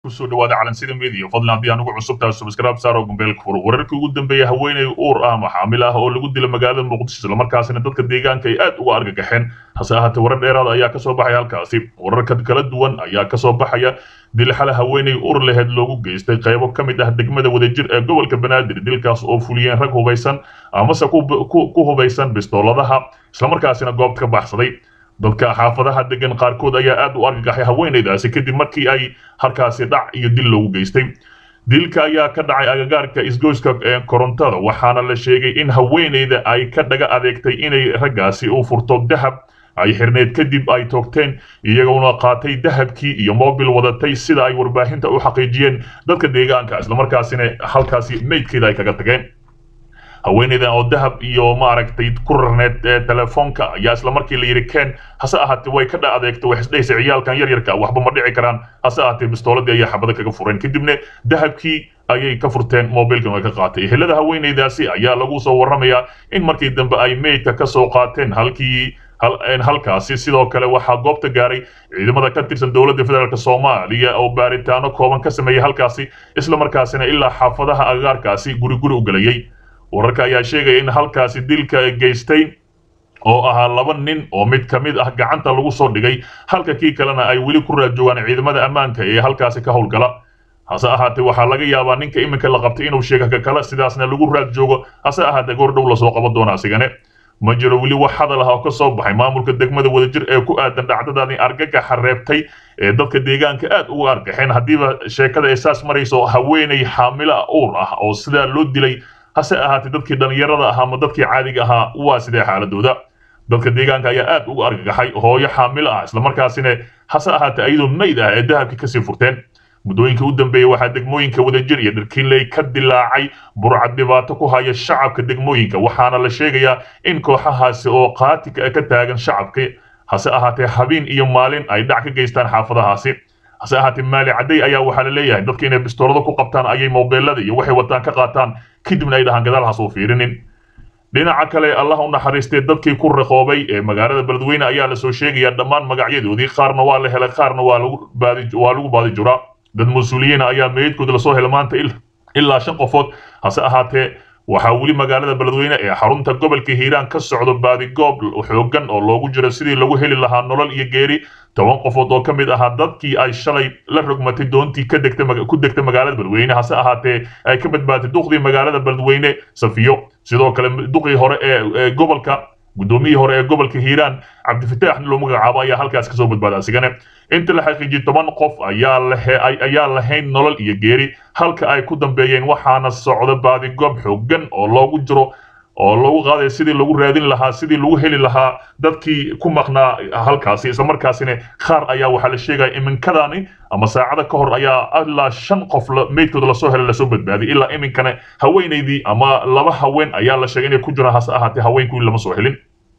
kusoo dhawaada calansida media fadlan haddii anugu cusubtahay subscribe saaro gumbeelka furo wararkii ugu dambeeyay haweeney uur ah maxaamil ah oo lagu dila magaalada muqdisho islamarkaasina dadka deegaanka ay aad uga argagaxeen hase ahaatee warar dheeraad ayaa kasoo baxaya halkaasi wararka kala duwan ayaa kasoo baxaya dil xale haweeney uur laheyd loogu geystay qaybo ka mid ah degmada wadajir ee gobolka banaadir dilkaas oo fuliyeen rag hubaysan amase ku hubaysan bistooladaha islamarkaasina goobta ka baxsaday dadka xaafadaha degan qaarkood ayaa aad u argagaxay haweenaydaasi kadib markii ay halkaasi dhac iyo dil loogu geystay dilka ayaa ka dhacay agagaarka isgoyska korontada waxaana la sheegay in haweenayda ay ka dhaga adeegtay inay raggaasi u furto dahab ay xirneed kadib ay toogteen iyagoona qaatay dahabkii iyo mobil wadatay sida ay warbaahinta u xaqiijiyeen dadka deegaanka islamarkaasina halkaasi meydkeeda ay kaga tageen haweeneydan oo dahab iyo maaragtay ku rarneed telefoonka ayaa isla markii la yidhi keen hase ahaatee way ka dha adeegto wax isdhehaysa ciyaalkan yar yarka waxba ma dhici karaan hase ahaatee bistooladii ayaa xabada kaga fureen kadibna dahabkii ayay ka furteen mobilkan way ka qaatay ehelada haweeneydaasi ayaa lagu soo warramayaa in markii dambe ay meydka ka soo qaateen halkii halkaasi sidoo kale waxaa goobta gaaray ciidamada ka tirsan dowladda federaalk soomaaliya oo baaritaano kooban ka sameeyey halkaasi islamarkaasina ilaa xaafadaha agagaarkaasi guri guri u gelayay wararka ayaa sheegaya in halkaasi dilka geystay oo ahaa laba nin oo mid ka mid ah gacanta lagu soo dhigay halka kii kalena ay weli ku raad joogaan ciidamada ammaanka ee halkaasi ka howlgala hase ahaatee waxaa laga yaabaa ninka iminka la qabtay inuu sheega ka kale sidaasna lagu raad joogo hase ahaatee goor dhow lasoo qaban doona asigane ma jiro weli wax hadal ah oo ka soo baxay maamulka degmada wadajir ee ku aadan dhacdadaani argagaxa reebtay ee dadka deegaanka aad uga argaxeen haddiiba sheekada ay saas marayso haweeney xaamilo uur ah oo sidaa loo dilay hase ahaatee dadkii dhallinyarada ahaa ama dadkii caadiga ahaa waa sidee xaaladooda dadka deegaanka ayaa aad uga argagaxay hooyo xaamilo ah islamarkaasina hase ahaatee ayadoo mayd ah ee dahabkii kasii furteen muddooyinkii u dambeeyey waxaa degmooyinka wadajir iyo dharkiinley ka dilaacay burcad dhibaato ku haya shacabka degmooyinka waxaana la sheegayaa in kooxahaasi oo qaatika ka taagan shacabka hase ahaatee habeen iyo maalin ay dhac ka geystaan xaafadahaasi hase ahaatee maali cadday ayaa waxaa la leeyahay dadka inay bistoolada ku qabtaan ayay mobeelada iyo waxay wataan ka qaataan kadibna ay dhahaan gadaal hasoo fiirinin dhinaca kale allah u naxariistay dadkii ku raqoobay ee magaalada beledweyne ayaa lasoo sheegayaa dhammaan magacyadoodii qaarna waa la helay qaarna waa lagu baadi juraa dad mas-uuliyiina ayaa meydkooda lasoo helay maanta ilaa shan qofood hase ahaatee waxaa weli magaalada beledweyne ee xarunta gobolka hiiraan ka socdo baadigoob xoogan oo loogu jiro sidii lagu heli lahaa nolol iyo geeri toban qofood oo ka mid ahaa dadkii ay shalay la rogmatay doontii ku degtay magaalada beledweyne hase ahaatee ay ka badbaatay duqdii magaalada beledweyne safiyo sidoo kale duqii hore ee gobolka guddoomiyihii hore ee gobolka hiiraan cabdifataax loo magacaabo ayaa halkaas kasoo badbaaday asigane inta la xaqiijiyey toban qof ayaa lahayn nolol iyo geeri halka ay ku dambeeyeen waxaana socda baadigoob xoogan oo loogu jiro oo loogu qaaday sidii lagu raadin lahaa sidii lagu heli lahaa dadkii ku maqnaa halkaasi islamarkaasina qaar ayaa waxaa la sheegaya iminkadani ama saacada ka hor ayaa ilaa shan qof meydkooda lasoo helay lasoo badbaadiyay ilaa iminkana haweenaydii ama laba haween ayaa la sheegay inay ku jiraan hase ahaatee haweenkii lama soo helin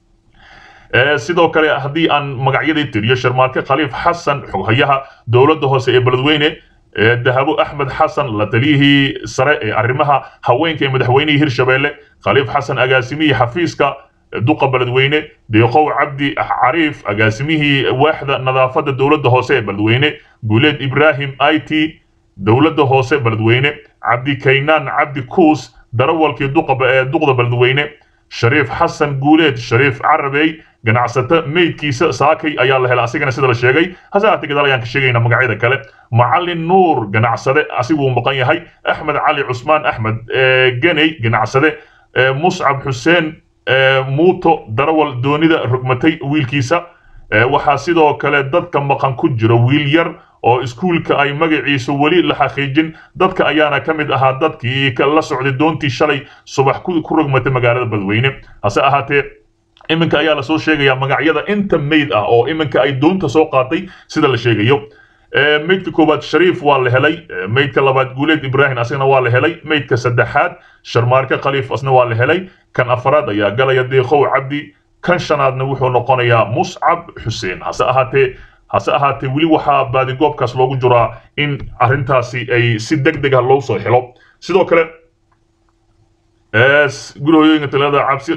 sidoo kale haddii aan magacyadii tiriyo sharmaarke khaliif xasan xoghayaha dowladda hoose ee beledweyne dahabo axmed xasan la taliyihii sare ee arrimaha haweenka ee madaxweynihii hirshabeelle khaliif xasan agaasimihii xafiiska duqa beledweyne deeqow cabdi cariif agaasimihii waaxda nadaafadda dowladda hoose ee beledweyne guuleed ibraahim i t dowladda hoose beledweyne cabdi kaynaan cabdi kuus darawalkii duqda beledweyne shariif xasan guuleed shariif carabey ganacsato meydkiisa saakay ayaa la helay asigana sida la sheegay hase ahaatee gadaal ayaan ka sheegaynaa magacyada kale macalin nuur ganacsade asiguu maqan yahay axmed cali cusmaan axmed geney ganacsade muscab xuseen muuto darawal doonida rogmatay wiilkiisa waxaa sidoo kale dadka maqan ku jiro wiil yar oo iskuulka ay magaciisa weli la xaqiijin dadka ayaana ka mid ahaa dadkii la socday doontii shalay subax ku rogmatay magaalada beledweyne hase ahaatee iminka ayaa lasoo sheegayaa magacyada inta meyd ah oo iminka ay doonta soo qaatay sida la sheegayo meydka koowaad shariif waa la helay meydka labaad guuleed ibraahim asagana waa la helay meydka saddexaad sharmaarke khaliif asna waa la helay kan afaraad ayaa galaya deeqow cabdi kan shanaadna wuxuu noqonayaa muscab xuseen hase ahaatee hase ahaatee weli waxaa baadigoobkaas loogu jiraa in arrintaasi ay si deg deg ah loo soo helo sidoo kale gurihooyooyinka talada cabsi qarax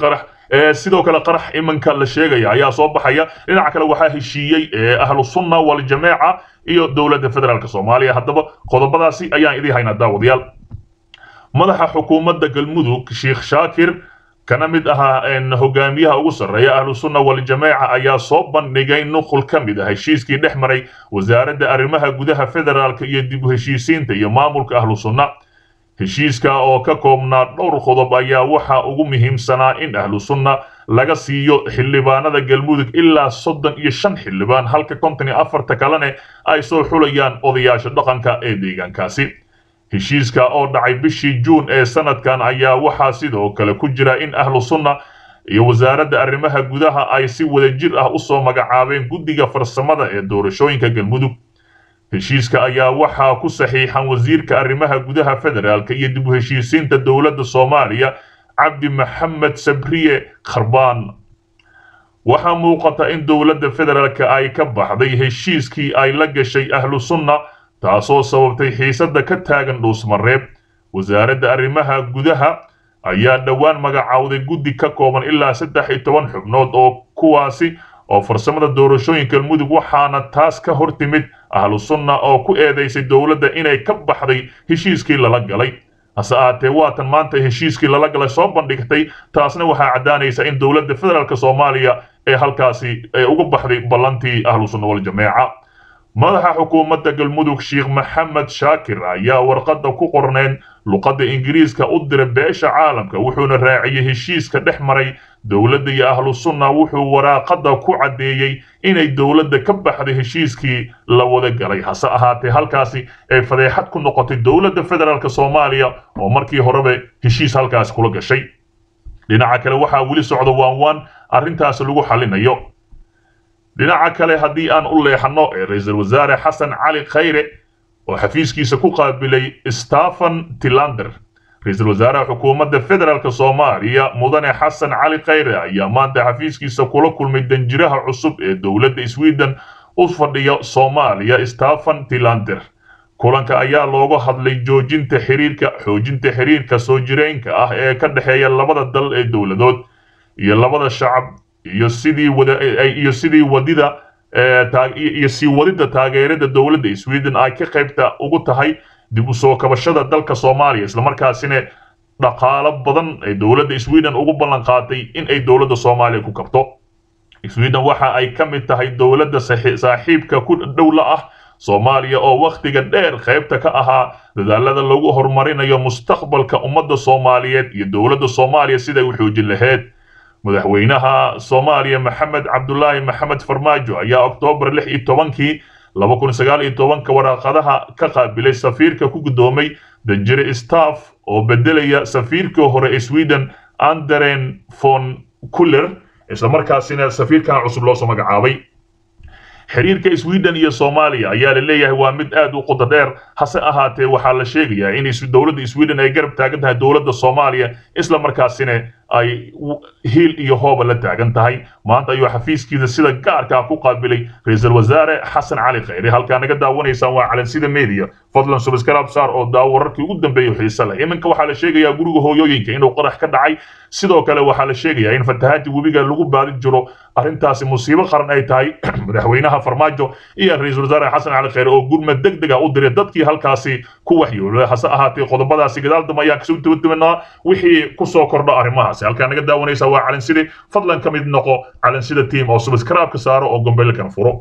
sidoo kale qarax iminka la sheegaya ayaa soo baxaya dhinaca kale waxaa heshiiyey ahlu sunna waljamaaca iyo dowladda federaalk soomaaliya haddaba qodobadaasi ayaan idii haynaa daawadayaal madaxa xukuumadda galmudug sheekh shaakir kana mid ahaa hogaamiyaha ugu sarreeya ahlu sunna waljamaaca ayaa soo bandhigay nuqul ka mid ah heshiiskii dhex maray wasaaradda arrimaha gudaha federaalk iyo dib u heshiisiinta iyo maamulka ahlu sunna heshiiska oo ka koobnaa dhowr qodob ayaa waxaa ugu muhiimsanaa in ahlu sunna laga siiyo xildhibaanada galmudug ilaa soddon iyo shan xildhibaan halka konton iyo afarta kalene ay soo xulayaan odayaasha dhaqanka ee deegaankaasi heshiiska oo dhacay bishii juun ee sanadkan ayaa waxaa sidoo kale ku jira in ahlu sunna iyo wasaaradda arrimaha gudaha ay si wadajir ah usoo magacaabeen guddiga farsamada ee doorashooyinka galmudug heshiiska ayaa waxaa ku saxiixan wasiirka arrimaha gudaha federaalk iyo dib u heshiisiinta dowladda soomaaliya cabdi maxamed sabriye kharbaan waxaa muuqata in dowladda federaalk ay ka baxday heshiiskii ay la gashay ahlu sunna taasoo sababtay xiisadda ka taagan dhuusmareeb wasaaradda arrimaha gudaha ayaa dhowaan magacowday guddi ka kooban ilaa saddex iyo toban xubnood oo kuwaasi oo farsamada doorashooyinka galmudug waxaana taas ka hor timid ahlu sunna oo ku eedaysay dowladda inay ka baxday heshiiskii lala galay hase ahaatee waatan maanta heshiiskii lala galay soo bandhigtay taasna waxaa caddaanaysa in dowladda federaalk soomaaliya ee halkaasi ee uga baxday ballantii ahlu sunna waljamaaca madaxa xukuumadda galmudug sheekh maxamed shaakir ayaa warqadda ku qorneen luqadda ingiriiska u diray beesha caalamka wuxuuna raaciyey heshiiska dhex maray dowladda iyo ahlu sunna wuxuu waraaqadda ku caddeeyey inay dowladda ka baxday heshiiskii la wada galay hase ahaatee halkaasi ay fadeexad ku noqotay dowladda federaalk soomaaliya oo markii horeba heshiis halkaasi kula gashay dhinaca kale waxaa weli socda waanwaan arrintaasi lagu xallinayo dhinaca kale haddii aan u leexanno ee ra-iisul wasaare xasan cali khayre oo xafiiskiisa ku qaabilay stephen tilander ra-iisul wasaaraha xukuumadda federaalk soomaaliya mudane xasan cali khayre ayaa maanta xafiiskiisa kula kulmay danjiraha cusub ee dowladda sweden u fadhiya soomaaliya stephen tilander kulanka ayaa looga hadlay joojinta xiriirka xoojinta xiriirka soo jireenka ah ee ka dhexeeya labada dal ee dowladood iyo labada shacab iyo sidii wada iyo sidii wadida iyo sii wadida taageerada dowladda sweden ay ka qaybta ugu tahay dib u soo kabashada dalka soomaaliya islamarkaasina dhaqaalo badan ay dowladda sweden ugu ballan qaatay in ay dowladda soomaaliya ku kabto sweden waxa ay ka mid tahay dowladda saaxiibka ku dhowla ah soomaaliya oo wakhtiga dheer qaybta ka ahaa dadaalada lagu horumarinayo mustaqbalka ummadda soomaaliyeed iyo dowladda soomaaliya siday u xoojin lahayd madaxweynaha soomaaliya maxamed cabdulaahi maxamed farmaajo ayaa oktoobar lix iyo tobankii laba kun sagaal iyo tobanka waraaqadaha ka qaabilay safiirka ku guddoomay danjire staff oo bedelaya safiirkii hore ee sweden anderen von kuller islamarkaasina safiirkan cusub loosoo magacaabay xiriirka sweden iyo soomaaliya ayaa la leeyahay waa mid aad u qodo dheer hase ahaatee waxaa la sheegayaa in dowladda sweden ay garab taagan tahay dowladda soomaaliya isla markaasina ay hiil iyo hooba la taagan tahay maanta ayuu xafiiskiisa sida gaarka ah ku qaabilay ra-iisul wasaare xasan cali khayre halkaa naga daawanaysaan waa calansida media fadlan subscribe saar oo daawo wararkii ugu dambeeyay xiise leh iminka waxaa la sheegayaa guriga hooyooyinka inuu qarax ka dhacay sidoo kale waxaa la sheegayaa in fatahaadii webiga lagu baadin jiro arrintaasi musiibo qaran ay tahay madaxweynaha farmaajo iyo ra-iisul wasaare xasan cali khayre oo gurmad deg deg ah u diray dadkii halkaasi ku waxyoolay hase ahaatee qodobadaasi gadaal dambe ayaan kasoo dabadabanaa wixii kusoo kordho arrimahaasi halkaa naga daawanaysa waa calanside fadlan ka mid noqo calansida team oo subscribe ka saaro oo gombeelkan furo